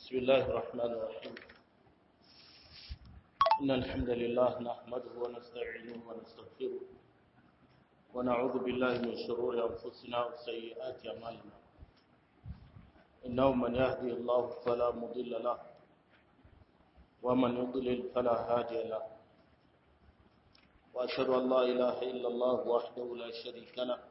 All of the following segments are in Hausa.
بسم الله الرحمن الرحيم إن الحمد لله نحمده ونستعينه ونستغفره ونعوذ بالله من شرور أنفسنا وسيئات أعمالنا إنه من يهدي الله فلا مضل له ومن يضلل فلا هادي له وأشهد أن لا إله إلا الله وحده لا شريك له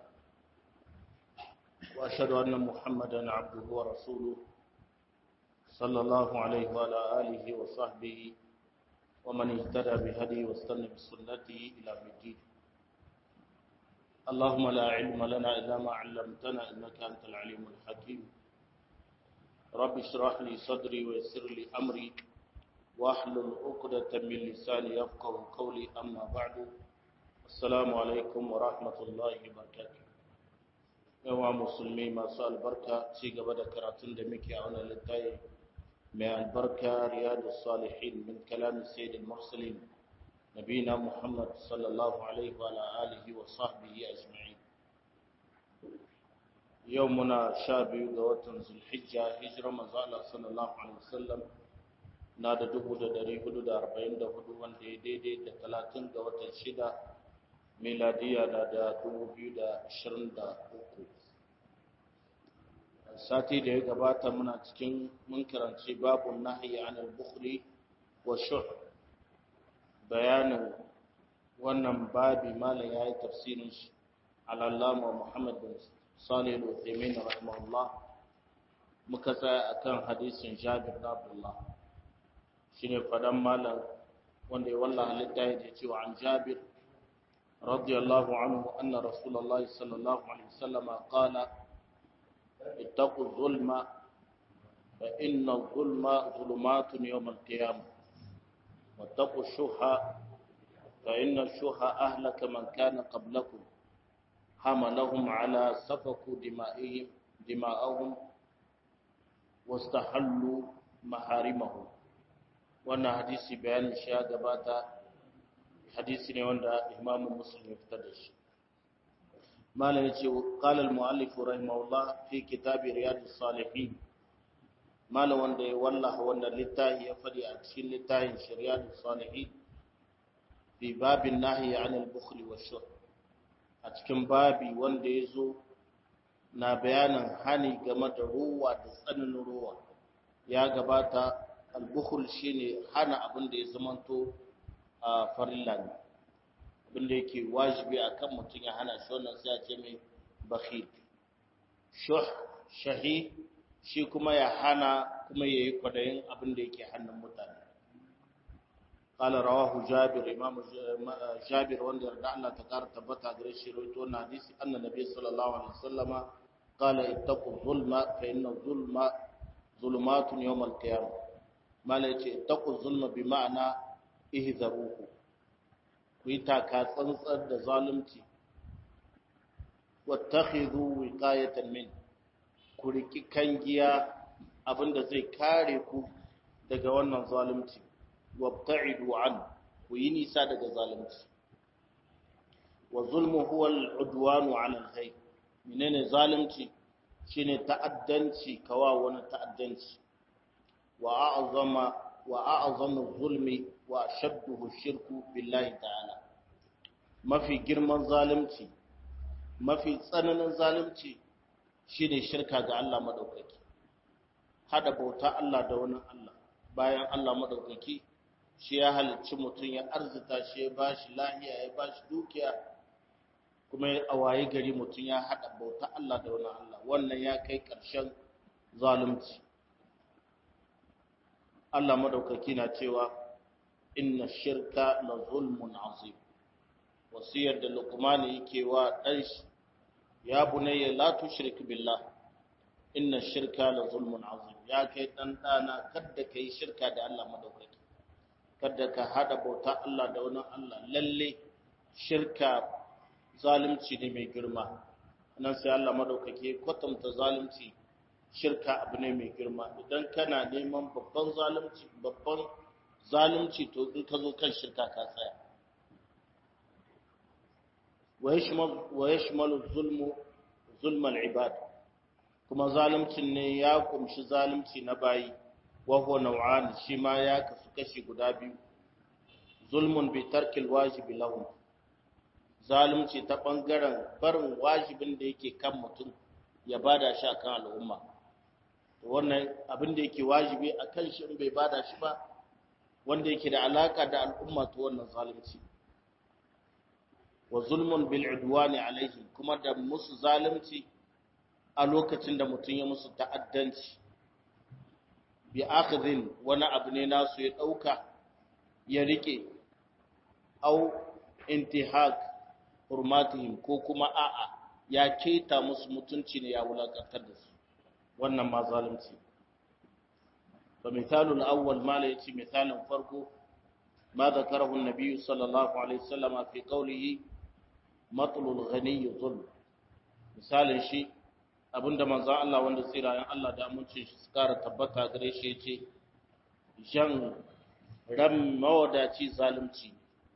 وأشهد أن محمدا عبده ورسوله صلى الله عليه وعلى آله وصحبه ومن اهتدى بهدي واستنى بسنته إلى الدين اللهم لا علم لنا إلا ما علمتنا إنك أنت العليم الحكيم رب اشرح لي صدري ويسر لي أمري واحلل عقدة من لساني يفقه قولي أما بعد السلام عليكم ورحمة الله وبركاته yawa musulmi masu albarka ci gaba da karatun da muke a wannan littafi mai albarka riyadu salihin min kalamin sayyidil mursalin nabina muhammad sallallahu alaihi wa alihi wa sahbihi ajma'in yau muna sha biyu ga watan zulhijja hijira manzo Allah sallallahu alaihi wasallam na da dubu da dari hudu da arba'in da hudu wanda ya daidai da talatin ga watan shida miladiya na da dubu biyu da ashirin da uku sati da ya gabata muna cikin mun karanci babu nahyi anil bukhli wa shuh bayanin wannan babi malam yayi tafsirin shi al-allama Muhammad bin Salih al-Uthaymeen rahimahullah muka tsaya akan hadisin Jabir bin Abdullah shine fadan malam wanda ya wallaha littafi da cewa an Jabir radiyallahu anhu anna Rasulullah sallallahu alaihi wasallam qala اتقوا الظلم فإن الظلم ظلمات يوم القيامة واتقوا الشح فإن الشح أهلك من كان قبلكم حملهم على سفك دمائهم دماءهم واستحلوا محارمهم وانا حديث بيان الشيء قباتا حديث نيوان إمام مسلم افتدش ما yace قال المؤلف رحمه الله في كتاب رياض الصالحين مال wanda ya wallaha wannan littafi ya fadi a cikin littafin shari'at salihin fi babin nahyi anil bukhli washuh a cikin babi wanda ya zo na bayanin hani game da ruwa da tsananin ruwa ya gabata al-bukhl shine hana abin da ya zamanto a farilla ne abinda yake wajibi a kan mutum ya hana shi wannan sai a ce mai bakhil shuh shahi shi kuma ya hana kuma ya yi kwadayin abinda yake hannun mutane قال رواه جابر امام جابر wanda yarda Allah ta kara tabbata gare shi rawaito wannan hadisi anna nabi sallallahu alaihi wasallama qala ittaqu zulma fa inna zulma zulumatun yawm al-qiyamah mala yace ittaqu zulma bi ma'ana ihzaruhu ku yi taka tsantsar da zalunci wattakhidhu wiqayatan min ku riki kangiya abinda zai kare ku daga wannan zalunci wabta'idu an ku yi nisa daga zalunci wa zulmu huwa al-udwanu 'ala al-ghayr menene zalunci shine ta'addanci kawa wani ta'addanci wa a'zama wa a'zamu zulmi wa shadduhu shirku billahi ta'ala mafi girman zalunci mafi tsananin zalunci shine shirka ga Allah madaukaki hada bauta Allah da wani Allah bayan Allah madaukaki shi ya halicci mutum ya arzita shi ya bashi lahiya ya bashi dukiya kuma ya awaye gari mutum ya hada bauta Allah da wani Allah wannan ya kai ƙarshen zalunci Allah madaukaki na cewa inna shirka la zulmun azim wasiyar da luqman yake wa dan shi ya bunayya la tushrik billah inna shirka la zulmun azim ya kai dan dana kada kai shirka da Allah madaukaki kada ka hada bauta Allah da wani Allah lalle shirka zalunci ne mai girma nan sai Allah madaukaki kwatanta zalunci shirka abu ne mai girma idan kana neman babban zalunci babban zalunci to in ka zo kan shirka ka tsaya wa yashmalu zulmu zulmal ibad kuma zaluncin ne ya kumshi zalunci na bayi wa huwa naw'an shi ma ya kasu kashi guda biyu zulmun bi tarkil wajibi lahum zalunci ta bangaren barin wajibin da yake kan mutum ya bada shi akan al'umma to wannan abin da yake wajibi akan shi in bai bada shi ba wanda yake da alaka da al'umma to wannan zalunci wa zulmun bil udwani alaihim kuma da musu zalunci a lokacin da mutum ya musu ta'addanci bi akhdhin wani abu ne nasu ya dauka ya rike au intihak hurmatihim ko kuma a'a ya keta musu mutunci ne ya wulakantar da su wannan ma zalunci fa misalul awwal ma la yace misalin farko ma zakarahu an-nabi sallallahu alaihi wasallam fi qawlihi matlul ghani zulm misalin shi abinda manzo Allah wanda tsirayen Allah da amincin shi su kara tabbata gare shi yace jan ram mawadaci zalunci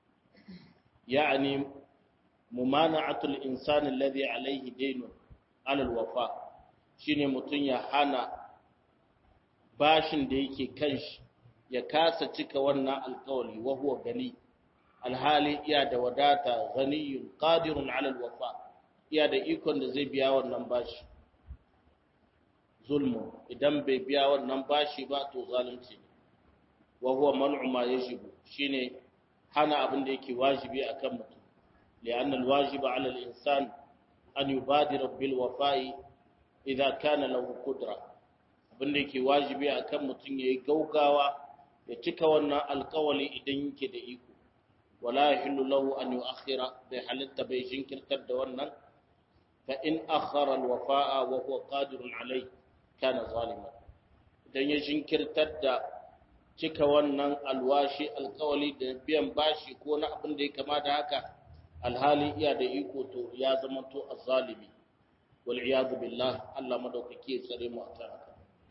يعني ممانعة الإنسان الذي عليه دين على الوفاء shine mutum ya hana bashin da yake kanshi ya kasa cika wannan alkawali wa huwa gani alhali iya da wadata ghaniyun qadirun ala alwafa iya da ikon da zai biya wannan bashi zulmu idan bai biya wannan bashi ba to zalunci ne wa huwa man'u ma yajibu shine hana abin da yake wajibi akan mutum li'anna alwajiba 'ala al-insan an yubadira bil wafa'i idza kana lahu qudra abin da yake wajibi akan mutum yayi gaugawa ya cika wannan alƙawali idan yake da iko wala yahillu lahu an yu'akhkhira bai halitta bai jinkirtar da wannan fa in akhara al-wafa'a wa huwa qadirun 'alayhi kana zaliman idan ya jinkirtar da cika wannan alwashi alkawali da biyan bashi ko na abin da ya kama da haka alhali iya da iko to ya zama to azzalimi wal iyad billah Allah madaukake ya tsare mu a haka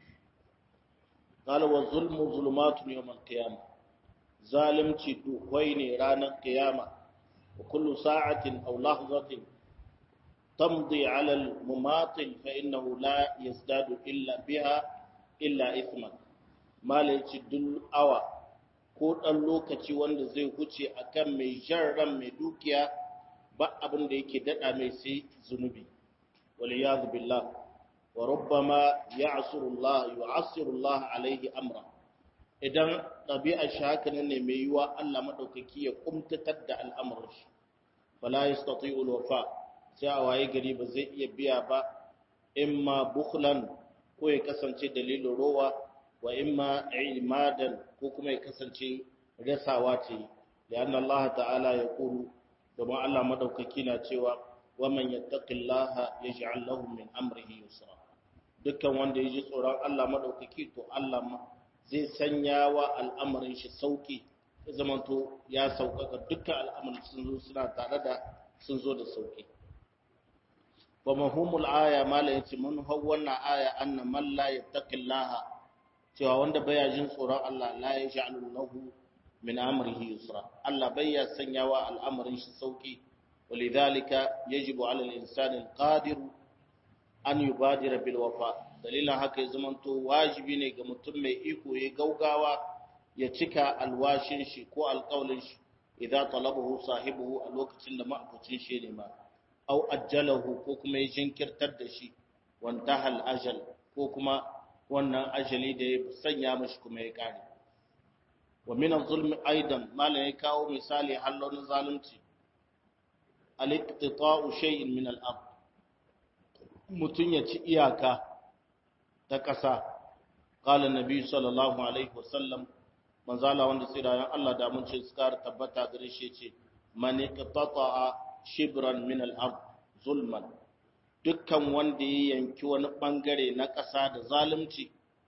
qala wa zulmu zulumatun yawm al-qiyamah zalimci duhwai ne ranar qiyama wa kullu sa'atin aw lahzatin tamdi 'ala al-mumatil fa innahu la yazdadu illa biha illa ithman malaci duk awa ko ɗan lokaci wanda zai huce akan mai jan ran mai dukiya ba abin da yake daɗa mai sai zunubi wal yadu billah wa rubbama ya'suru Allah yu'assiru Allah alaihi amra idan ɗabi'a shi haka ne mai yiwa Allah madaukaki ya kumtatar da al'amuran shi fala yastati'u wafa sai a waye gari ba zai iya biya ba imma bukhlan ko ya kasance dalilin rowa wa imma imadan ko kuma ya kasance rasawa ce lianna Allah ta'ala ya kulu domin Allah madaukaki na cewa wa man yattaqillaha yaj'al lahu min amrihi yusra dukkan wanda yaji tsoron Allah madaukaki to Allah zai sanya wa al'amarin shi sauki ya zamanto ya sauƙaƙa dukkan al'amarin sun zo suna tare da sun zo da sauki wa mahumul aya mala yace mun hau wannan aya anna man la yattaqillaha cewa wanda baya jin tsoron Allah la ya ja'alu lahu min amrihi yusra Allah baya sanyawa al'amarin shi sauki walidhalika yajibu 'ala al-insani al-qadir an yubadira bil wafa dalilan haka ya zamanto wajibi ne ga mutum mai iko ya gaugawa ya cika alwashin shi ko alƙawlin shi idza talabahu sahibuhu a lokacin da ma'abucin shi ne ma au ajjalahu ko kuma ya jinkirtar da shi wantaha al-ajal ko kuma wannan ajali da ya sanya mashi kuma ya kare wa min az-zulmi aidan malan ya kawo misali hallon zalunci al-iqtita'u shay'in min al-ard mutun ya ci iyaka ta kasa qala nabi sallallahu alaihi wasallam manzala wanda tsirayen Allah da mun ce suka tabbata gare shi ce man iqtata'a shibran min al-ard zulman dukkan wanda ya yanki wani bangare na ƙasa da zalunci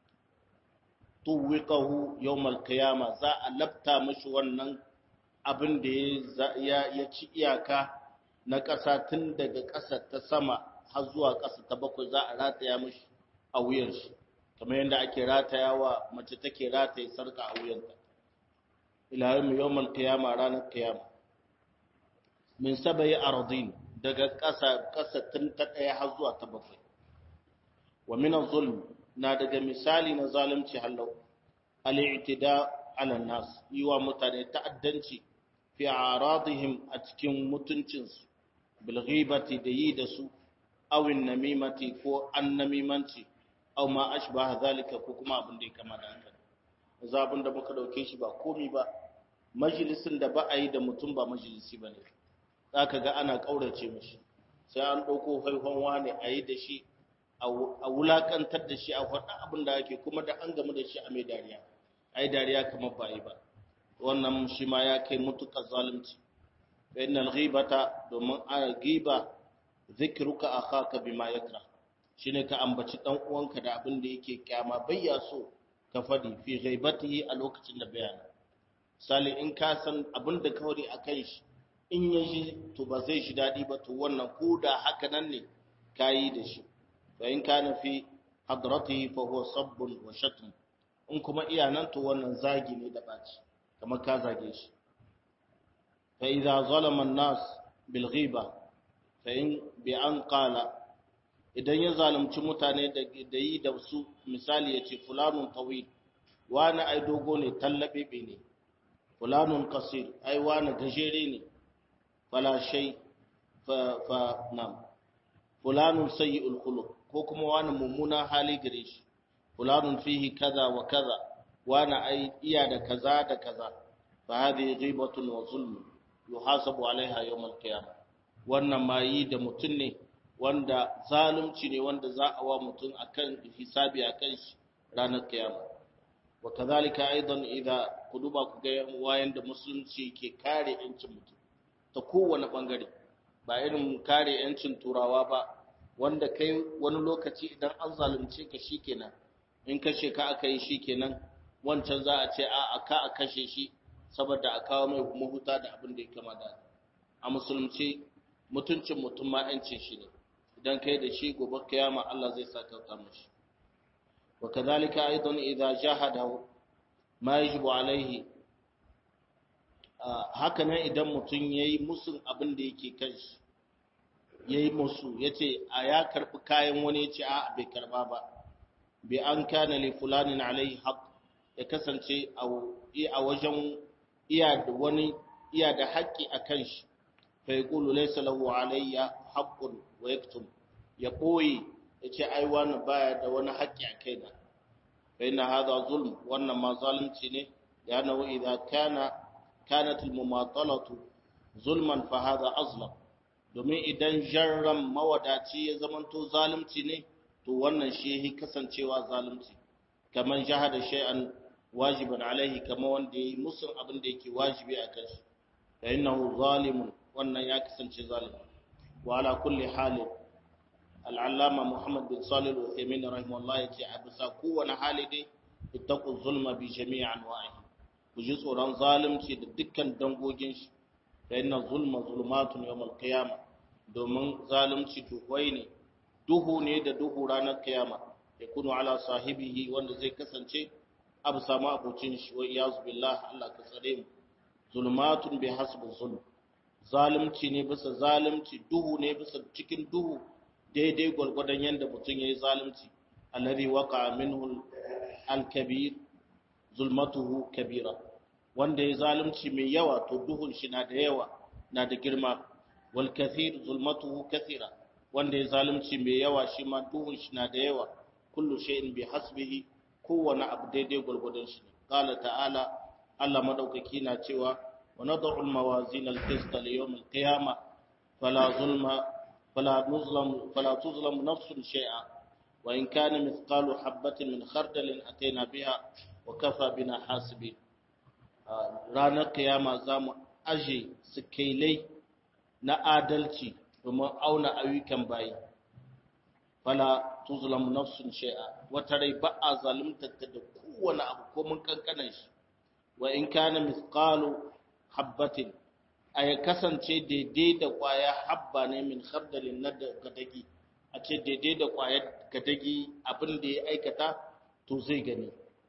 tuwiqahu yawmal qiyama za a labta mishi wannan abin da ya ya ci iyaka na ƙasa tun daga ƙasa ta sama har zuwa ƙasa ta bakwai za a rataya mishi a wuyan shi kamar yadda ake ratayawa mace take rataye sarka a wuyanta ila yawmal qiyama ranar qiyama min sabai ardin daga ƙasa ƙasa tun ta ɗaya har zuwa ta bakwai wa min zulm na daga misali na zalunci hallau al-i'tida ala nas yi wa mutane ta'addanci fi aradihim a cikin mutuncinsu bil ghibati da yi da su awin namimati ko an namimanci aw ma ashbaha zalika ko kuma abin da ya kama da haka zabun da muka dauke shi ba komi ba majalisin da ba a yi da mutum ba majalisi bane zaka ga ana kaurace mishi sai an dauko haihon wane a yi da shi a wulakantar da shi a faɗa abin da ake kuma da an gamu da shi a mai dariya ai dariya kamar ba yi ba wannan shi ma ya kai mutukar zalunci bayan al-ghibata domin a giba zikruka akhaka bima yakra shine ka ambaci dan uwanka da abin da yake kyama bayya so ka fadi fi ghaibatihi a lokacin da bayana sali in ka san abin da ka wari akan shi in yaji to ba zai shi dadi ba to wannan ko da haka nan ne kayi da shi fa in kana fi hadratihi fa huwa sabbun wa shatm in kuma iya nan to wannan zagi ne da baci kamar ka zage shi fa idza zalama an-nas bil ghiba fa in bi an qala idan ya zalunci mutane da yi da su misali ya ce fulanun tawil wani ai dogo ne tallabe ne fulanun kasir ai wani gajere ne fala shay fa fa nam fulanun sayyi'ul khuluq ko kuma wani mummuna hali gare shi fulanun fihi kaza wa kaza wani ai iya da kaza da kaza fa hadhihi ghibatun wa zulm yuhasabu alaiha yawm al-qiyamah wannan ma yi da mutum ne wanda zalunci ne wanda za a wa mutum akan hisabi akan shi ranar kiyama wa kadhalika aidan idza kuduba ku ga wayan da musulunci ke kare yancin mutum ta kowane bangare ba irin kare yancin turawa ba wanda kai wani lokaci idan an zalunce ka shikenan in kashe ka aka yi shikenan wancan za a ce a aka a kashe shi saboda a kawo mai mahuta da abin da ya kama da a musulunci mutuncin mutum ma yancin shi ne idan kai da shi gobe kiyama Allah zai sakauta mashi wa kadhalika aidan idza jahada ma yajibu alaihi haka nan idan mutum yayi musun abin da yake kan shi yayi musu yace a ya karbi kayan wani yace a bai karba ba bi an kana li fulanin alaihi haqq ya kasance a wajen iya da wani iya da haƙƙi akan shi فيقول ليس له علي حق ويكتم يقوي yace ai wani baya da wani haƙƙi a kaina fa inna hadha zulm wannan ma zalunci ne yana idza kana kanat al mumatalatu zulman fa hadha azlam domin idan jarram mawadaci ya zamanto zalunci ne to wannan shi yake kasancewa zalunci kaman jahada shay'an wajiban alaihi kama wanda yayi musun abin da yake wajibi a kanshi fa innahu zalimun wannan ya kasance zalimi wa ala kulli halin al'allama muhammad bin salih al-uthaymin rahimahullah yace a bisa kowane hali dai ittaqu zulma bi jami'i anwa'i ku ji tsoron zalunci da dukkan dangogin shi fa inna zulma zulumatun yawm al-qiyamah domin zalunci duhwai ne duhu ne da duhu ranar kiyama yakunu ala sahibihi wanda zai kasance abu samu abucin shi wa iyaz billah Allah ka tsare mu zulmatun bi hasbi zulm zalunci ne bisa zalunci duhu ne bisa cikin duhu daidai gwargwadon yadda mutum ya yi zalunci alladhi waqa minhu al-kabir zulmatuhu kabira wanda ya zalunci mai yawa to duhun shi na da yawa na da girma wal kathir zulmatuhu kathira wanda ya zalunci mai yawa shi ma duhun shi na da yawa kullu shay'in bi hasbihi kowane abu daidai gwargwadon shi qala ta'ala Allah madaukaki na cewa ونضع الموازين القسط ليوم القيامة فلا ظلم فلا نظلم فلا تظلم نفس شيئا وإن كان مثقال حبة من خردل أتينا بها وكفى بنا حاسبين ranar kiyama za mu aje sikailai na adalci domin auna ayyukan bayi fala tuzlamu nafsun shay'a wata rai ba a zalunta da kowane abu ko mun kankanan shi wa in kana mithqalu habbatin a ya kasance daidai da ƙwaya habba ne min khardalin na gadagi a ce daidai da ƙwayar gadagi abin da ya aikata to zai gani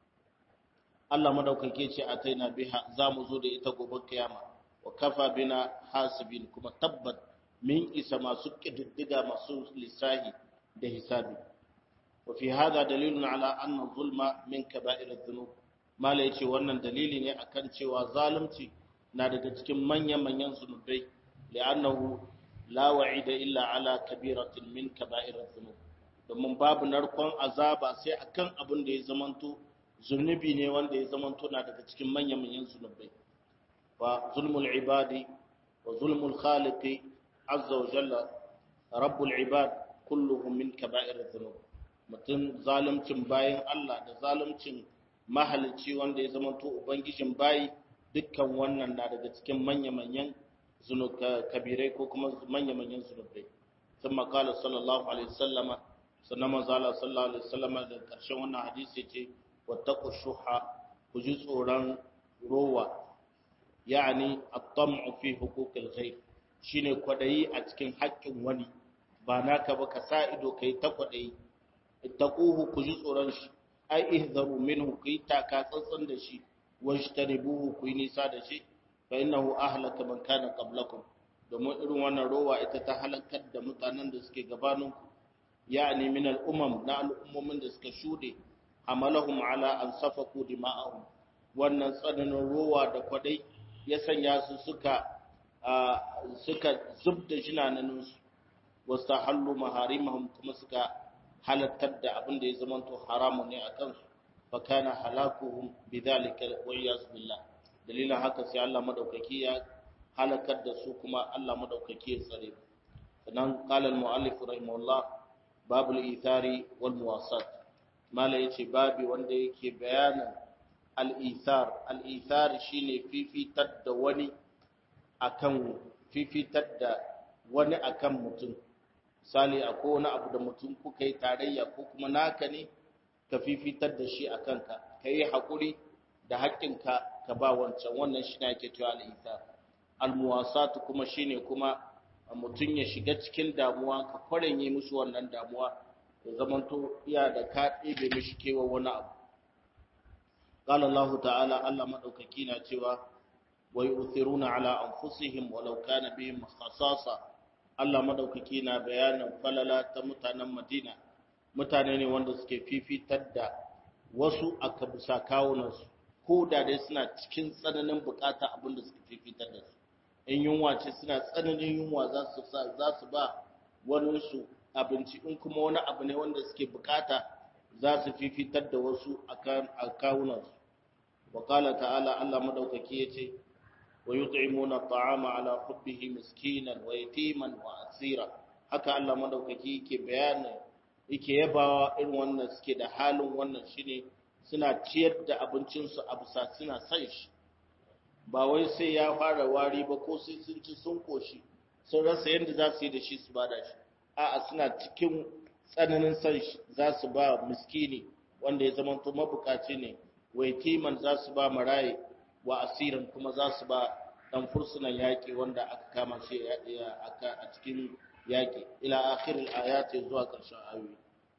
Allah madaukake ce a taina biha za mu zo da ita gobe kiyama wa kafa bina hasibin kuma tabbat min isa masu ƙididdiga masu lissahi da hisabi wa fi hada dalilun ala anna zulma min kaba'ir adh-dhunub mala yace wannan dalili ne akan cewa zalunci na daga cikin manyan-manyan zunubai li'annahu la wa'ida illa ala kabiratin min kaba'irat dhunub domin babu narkon azaba sai akan abin da ya zamanto zunubi ne wanda ya zamanto na daga cikin manyan-manyan zunubai wa zulmul ibadi wa zulmul khaliqi azza wa jalla rabbul ibad kulluhum min kaba'irat dhunub mutum zaluncin bayan Allah da zaluncin mahalicci wanda ya zamanto ubangijin bayi dukkan wannan na daga cikin manya-manyan kabirai ko kuma manya-manyan zunubai sun makala sallallahu alaihi wasallama sannan manzala sallallahu alaihi wasallama da ƙarshen wannan hadisi ce wattaqu shuha ku ji tsoron rowa yani at-tam'u fi huquqil ghayr shine kwadayi a cikin haƙƙin wani ba naka ba ka sa ido kai ta kwadayi ittaquhu ku ji tsoron shi ai ihzaru minhu ku yi taka tsantsan da shi wajtanibuhu ku yi nisa da shi fa innahu ahlaka man kana qablakum domin irin wannan rowa ita ta halakar da mutanen da suke gabanin ku yani min al-umam na al'ummomin da suka shude amalahum ala an safaku dima'ahum wannan tsananin rowa da kwadai ya sanya su suka suka zubda jinanan su wastahallu maharimahum kuma suka halattar da abin da ya zamanto haramu ne a kansu fa kana halakuhum bidhalika wa iyaz billah dalilan haka sai Allah madaukaki ya halakar da su kuma Allah madaukaki ya tsare sannan qala al muallif rahimahullah babul ithari wal muwasat mala yace babi wanda yake bayanin al ithar al ithar shine fifitar da wani akan fifitar da wani akan mutum misali akwai wani abu da mutum kuka yi tarayya ko kuma naka ne ka fifitar da shi a kanka ka yi haƙuri da haƙƙinka ka ba wancan wannan shi ne ake cewa al'isa almuwasatu kuma shi ne kuma mutum ya shiga cikin damuwa ka kwarenye musu wannan damuwa ya zamanto iya da ka ɗebe mishi kewa wani abu قال الله تعالى الله مدوكaki na cewa wa yu'thiruna ala anfusihim walau kana bihim khasasa Allah madaukaki na bayanin falala ta mutanen Madina mutane ne wanda suke fifitar da wasu a bisa kawunansu ko da dai suna cikin tsananin bukata abinda suka fifitar da su in yunwa ce suna tsananin yunwa za su za su ba wani su abinci in kuma wani abu ne wanda suke bukata za su fifitar da wasu a kawunansu wa qala ta'ala Allah madaukaki yace ويطعمون الطعام على حبه مسكينا ويتيما واسيرا haka Allah madaukaki yake bayani yake yabawa irin wannan suke da halin wannan shine suna ciyar da abincin su a bisa suna san shi ba wai sai ya fara wari ba ko sai sun ci sun koshi sun rasa yadda za su yi da shi su bada shi a'a suna cikin tsananin san shi za su ba miskini wanda ya zama to mabukaci ne wa yatiman za su ba maraye wa asirin kuma za su ba dan fursunan yaƙi wanda aka kama shi a cikin yaƙi ila akhirin ayati zuwa ƙarshen ayoyi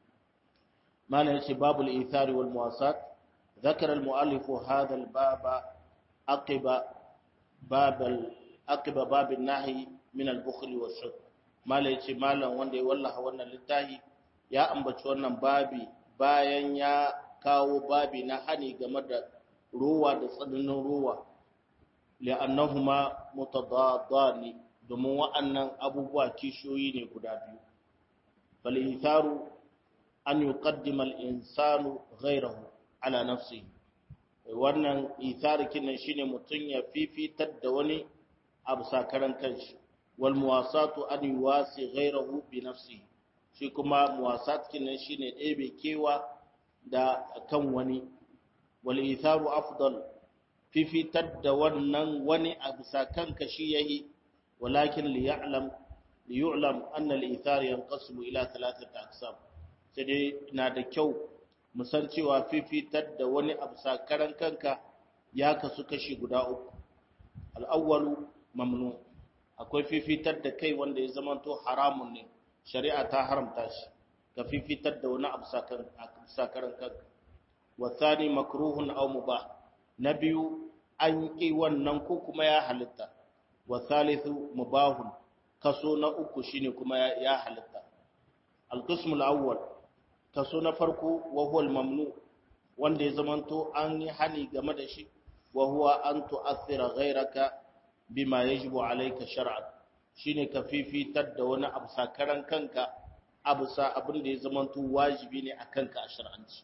mana yace babul ithari wal muwasat ذكر المؤلف هذا الباب عقب باب عقب باب النهي من البخل والشح mala yace malam wanda ya wallaha wannan littafi ya ambaci wannan babi bayan ya kawo babi na hani game da ruwa da tsananin ruwa li'annahuma mutadadani domin wa'annan abubuwa kishiyoyi ne guda biyu bal itharu an yuqaddima al-insanu ghayrahu ala nafsihi wannan ithar kinan shine mutun ya fifitar da wani abu sakaran kanshi wal muwasatu an yuwasi ghayrahu bi nafsihi shi kuma muwasat kinan shine ɗebe kewa da kan wani wal itharu afdal fifitar da wannan wani a bisa kanka shi yayi walakin li ya'lam li yu'lam anna al ithar yanqasimu ila thalathati aqsam sai dai na da kyau mu san cewa fifitar da wani a bisa karan kanka ya kasu kashi guda uku al awwalu mamnu akwai fifitar da kai wanda ya zamanto haramun ne shari'a ta haramta shi ka fifitar da wani a bisa karan kanka wasani makruhun aw mubah na biyu an ƙi wannan ko kuma ya halitta wa thalithu mubahun kaso na uku shine kuma ya halitta al-qism al-awwal kaso na farko wa huwa al-mamnu wanda ya zamanto an yi hani game da shi wa huwa an tu'athira ghayraka bima yajibu alayka shar'an shine ka fifitar da wani abu sakaran kanka abu sa abin da ya zamanto wajibi ne akan ka a shar'anci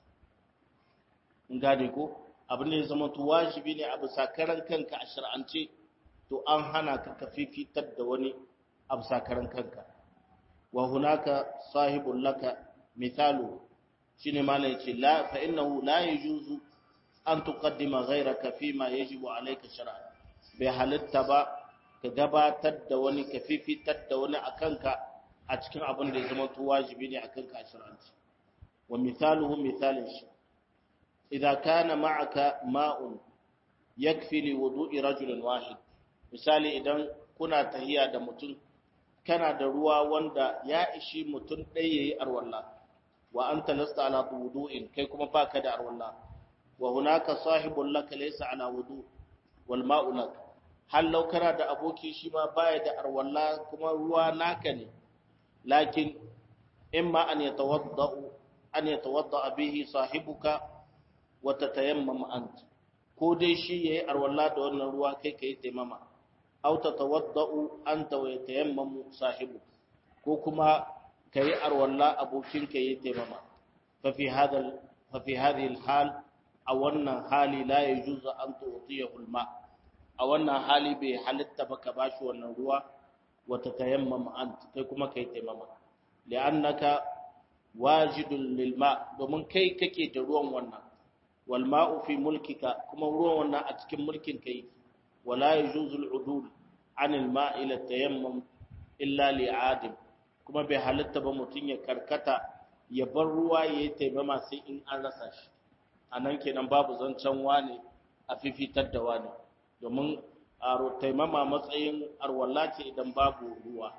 in gane ko abin da ya zamanto wajibi ne abu sakaran kanka a shar'ance to an hana ka ka fifitar da wani abu sakaran kanka wa hunaka sahibul laka mithalu shine mala yace la fa innahu la yajuzu an tuqaddima ghayraka fima yajibu alayka shar'an bai halitta ba ka gabatar da wani ka fifitar da wani akanka a cikin abin da ya zama to wajibi ne akanka a shar'anci wa mithaluhu mithalin shi idza kana ma'aka ma'un yakfi li wudu'i rajulin wahid misali idan kuna tahiya da mutum kana da ruwa wanda ya ishi mutum ɗaya yayi arwalla wa anta lasta ala wudu'in kai kuma baka da arwalla wa hunaka sahibul laka laysa ala wudu wal ma'u lak hal law kana da aboki shi ma baya da arwalla kuma ruwa naka ne lakin imma an yatawadda an yatawadda bihi sahibuka wa tatayammam ant ko dai shi yayi arwalla da wannan ruwa kai kai taimama aw tatawadda'u anta wa yatayammamu sahibuka ko kuma kai arwalla abokinka yayi taimama fa fi hadha fa fi hadhihi al-hal a wannan hali la yajuzu an tu'tiyahu al-ma a wannan hali bai halitta ba ka bashi wannan ruwa wa tatayammam ant kai kuma kai taimama li'annaka wajidun lil ma domin kai kake da ruwan wannan wal ma'u fi mulkika kuma ruwan wannan a cikin mulkin kai wala yajuzu al-udul an al-ma' ila tayammum illa li'adim kuma bai halitta ba mutun ya karkata ya bar ruwa yayi taimama sai in an rasa shi anan kenan babu zancen wane a fifitar da wane domin a taimama matsayin arwalla ce idan babu ruwa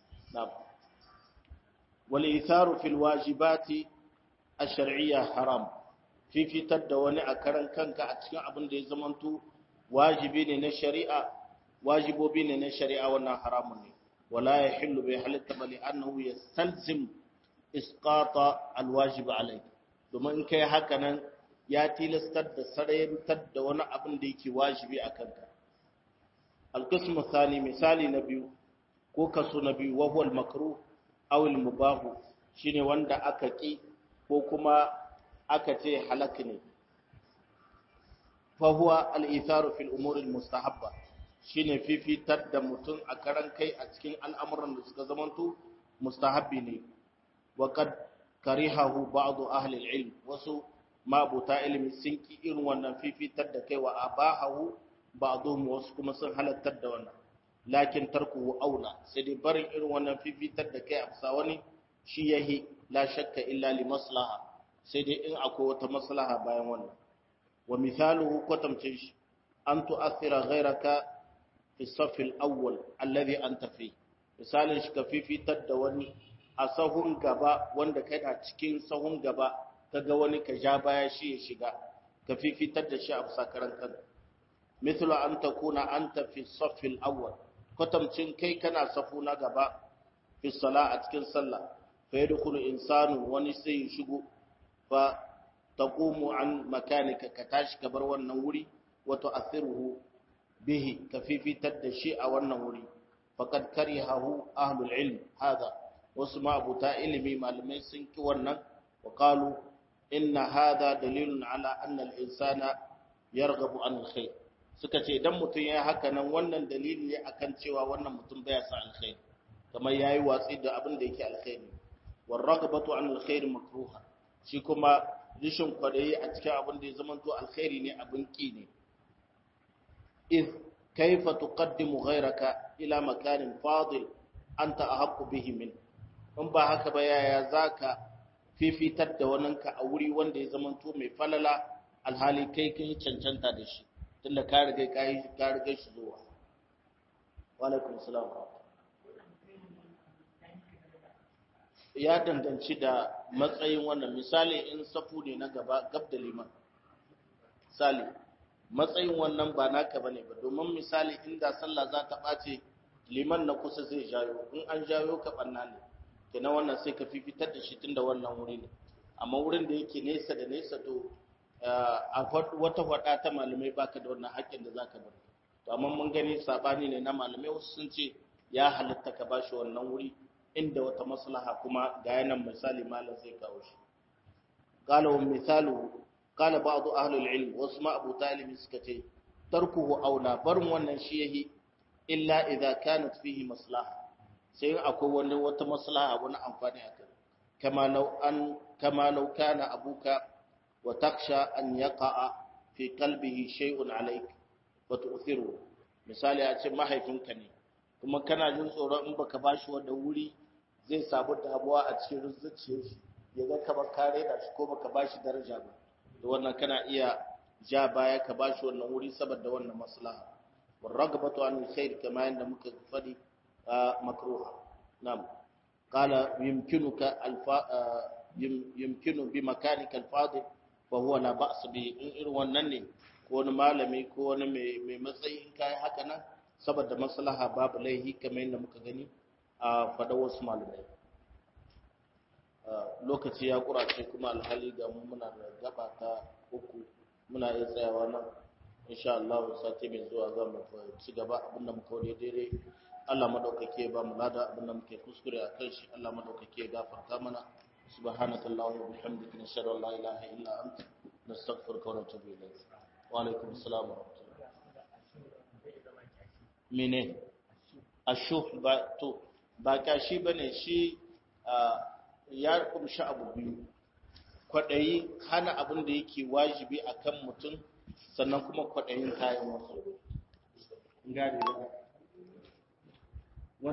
wal itharu fil wajibati ash-shar'iyya haram fifitar da wani a karan kanka a cikin abin da ya zamanto wajibi ne na shari'a wajibobi ne na shari'a wannan haramun ne wala yahillu bi halatta bali annahu yastalzim isqata alwajib alayk domin in kai haka nan ya tilastar da sarayantar da wani abin da yake wajibi a kanka alqismu thani misali na biyu ko kaso na biyu wa huwa almakruh aw almubah shine wanda aka ki ko kuma aka ce halak ne fa huwa al-itharu fil umuri al-mustahabba shine fifitar da mutum a karan kai a cikin al'amuran da suka zamanto mustahabbi ne wa kad karihahu ba'd ahli al-ilm wasu mabuta ilimi sun ki irin wannan fifitar da kai wa abahahu ba'dhum wasu kuma sun halattar da wannan lakin tarkuhu aula sai dai barin irin wannan fifitar da kai a bisa wani shi yahi la shakka illa li maslaha sai dai in akwai wata maslaha bayan wannan wa mithaluhu kwatamcin shi an tu'athira ghayraka fi safi al-awwal alladhi anta fi misalin shi ka fifitar da wani a sahun gaba wanda kana cikin sahun gaba kaga wani ka ja baya shi ya shiga ka fifitar da shi a sakaran kan mithlu an takuna anta fi safi al-awwal kwatamcin kai kana safu na gaba fi sala a cikin sallah fa yadkhulu insanu wani sai ya shigo fa taqumu an makanika ka tashi ka bar wannan wuri wa tu'athiruhu bihi ka fifitar da shi a wannan wuri faqad karihahu ahlul ilm hada wasu ma abuta ilimi malamai sun ki wannan wa qalu inna hada dalilun ala anna al-insana yarghabu an al-khair suka ce idan mutum ya haka nan wannan dalili ne akan cewa wannan mutum baya sa alkhair kamar yayi watsi da abin da yake alkhairi war ragabatu an alkhair makruha shi kuma rishin kwadayi a cikin abin da ya zama to alkhairi ne abin ki ne iz kaifa tuqaddimu ghayraka ila makanin fadil anta ahaqqu bihi min in ba haka ba yaya zaka fifitar da waninka a wuri wanda ya zama to mai falala alhali kai kai cancanta da shi tunda ka riga kai ka riga shi zuwa wa alaikum salam ya danganci da matsayin wannan misali in safu ne na gaba gab da liman misali matsayin wannan ba naka bane ba domin misali inda sallah za ta ɓace liman na kusa zai jayo in an jayo ka ɓanna ne kenan wannan sai ka fifitar da shi tun da wannan wuri ne amma wurin da yake nesa da nesa to a wata faɗa ta malamai baka da wannan haƙƙin da zaka bar to amma mun gani sabani ne na malamai wasu sun ce ya halatta ka bashi wannan wuri inda wata maslaha kuma ga yanan misali malam zai kawo shi qala wa misalu qala ba'd ahli al-ilm wasu ma abu talib suka ce tarkuhu aula barin wannan shi yahi illa idza kanat fihi maslaha sai akwai wani wata maslaha wani amfani a kai kama law an kama law kana abuka wa taksha an yaqa'a fi qalbihi shay'un alayk wa tu'thiru misali a ce mahaifinka ne kuma kana jin tsoron in baka bashi wanda wuri zai samu damuwa a cikin zuciyar shi ya ga kamar kare da shi ko baka bashi daraja ba da wannan kana iya ja baya ka bashi wannan wuri saboda wannan maslaha والرغبة عن الخير كما عند مكفدي مكروه نعم قال يمكنك الف يمكن بمكانك الفاضل فهو لا بأس به in wannan ne ko wani malami ko wani mai matsayi in kai haka nan saboda maslaha babu laihi kamar yadda muka gani a fada wasu malamai lokaci ya kurace kuma alhali ga mu muna da gaba ta uku muna iya tsayawa nan insha Allah sati mai zuwa za mu ci gaba abinda muka wani daidai Allah madaukake ba mu lada abinda muke kuskure a kan shi Allah madaukake ya gafarta mana subhanaka allahumma wa bihamdika nashhadu an la ilaha illa anta nastaghfiruka wa natubu ilayk wa alaikum assalam wa rahmatullah mene ashuh ba to ba kashi bane shi ya kumshi abu biyu kwaɗayi hana abin da yake wajibi akan mutum sannan kuma kwaɗayin kayan wasu. Gari